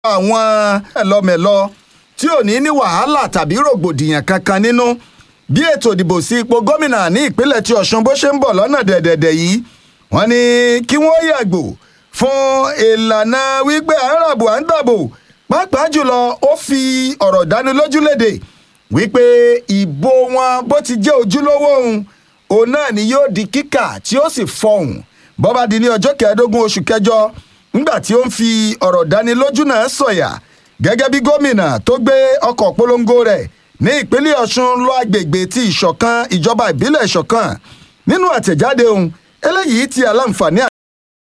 àwọn ẹlọmẹlọ tí ò ní ní wàhálà tàbí rògbòdìyàn kankan nínú bí ètò ìdìbò sí ipò gómìnà ní ìpínlẹ̀ tí ọ̀ṣun bó ṣe ń bọ̀ lọ́nà dẹ̀dẹ̀dẹ̀ yìí wọ́n ní kí wọ́n yàgò fún ìlànà wípé à ń ràbò à ń dàbò pàápàá jùlọ ó fi ọ̀rọ̀ dánilójú léde wípé ìbò wọn bó ti jẹ́ ojúlówó òun òun náà ni yóò di kíkà tí ó sì fọhùn bọ́ba di ní ọjọ́ kẹẹ̀ẹ́dógún oṣù kẹjọ ńgbà tí ó ń fi ọ̀rọ̀ dánilójú náà sọ̀yà gẹ́gẹ́ bí gómìnà tó gbé ọkọ̀ polongo rẹ̀ ní ìpínlẹ̀ ọ̀ṣun lọ agbègbè ti ìṣọ̀kan ìjọba ìbílẹ̀ ìṣọ̀kan nínú àtẹ̀jáde òun eléyìí ti aláǹfààní